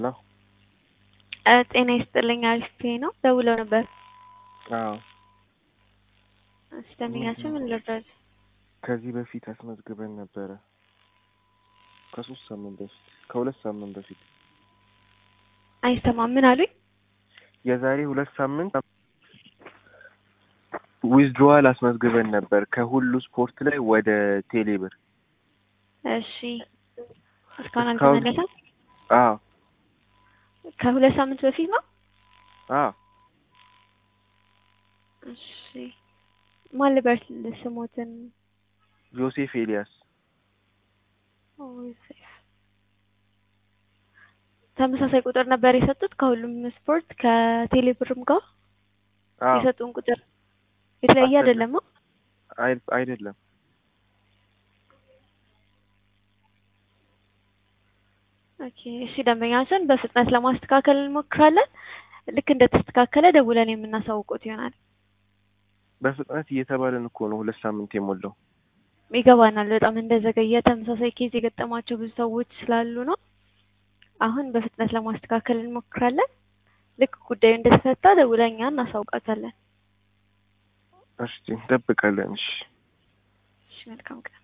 ሄሎ ጤና ይስጥልኝ አሪፍ ነው ደውለው ነበር። አዎ እሺ ደንበኛችን ምን ልርዳል? ከዚህ በፊት አስመዝግበን ነበረ። ከሶስት ሳምንት በፊት ከሁለት ሳምንት በፊት አይሰማም ምን አሉኝ? የዛሬ ሁለት ሳምንት ዊዝድሮዋል አስመዝግበን ነበር ከሁሉ ስፖርት ላይ ወደ ቴሌብር። እሺ እስካሁን እስካሁን- አልተመለሰም? አዎ ከሁለት ሳምንት በፊት ነው? አዎ እሺ ማን ልበል ስሞትን? ዮሴፍ ኤልያስ ኦ፣ ዮሴፍ። ተመሳሳይ ቁጥር ነበር የሰጡት ከሁሉም ስፖርት ከቴሌብርም ጋር አዎ የሰጡን ቁጥር የተለያየ አይደለም። አይደለም ነው? አይ- አይደለም ኦኬ እሺ ደንበኛችን በፍጥነት ለማስተካከል እንሞክራለን። ልክ እንደተስተካከለ ደውለን የምናሳውቁት ይሆናል። በፍጥነት እየተባለን እኮ ነው ሁለት ሳምንት የሞላው። ይገባናል በጣም እንደዘገየ ተመሳሳይ ኬዝ የገጠማቸው ብዙ ሰዎች ስላሉ ነው። አሁን በፍጥነት ለማስተካከል እንሞክራለን። ልክ ጉዳዩ እንደተፈታ ደውለን እኛ እናሳውቃታለን። እሺ እንጠብቃለን። እሺ እሺ መልካም ቀን።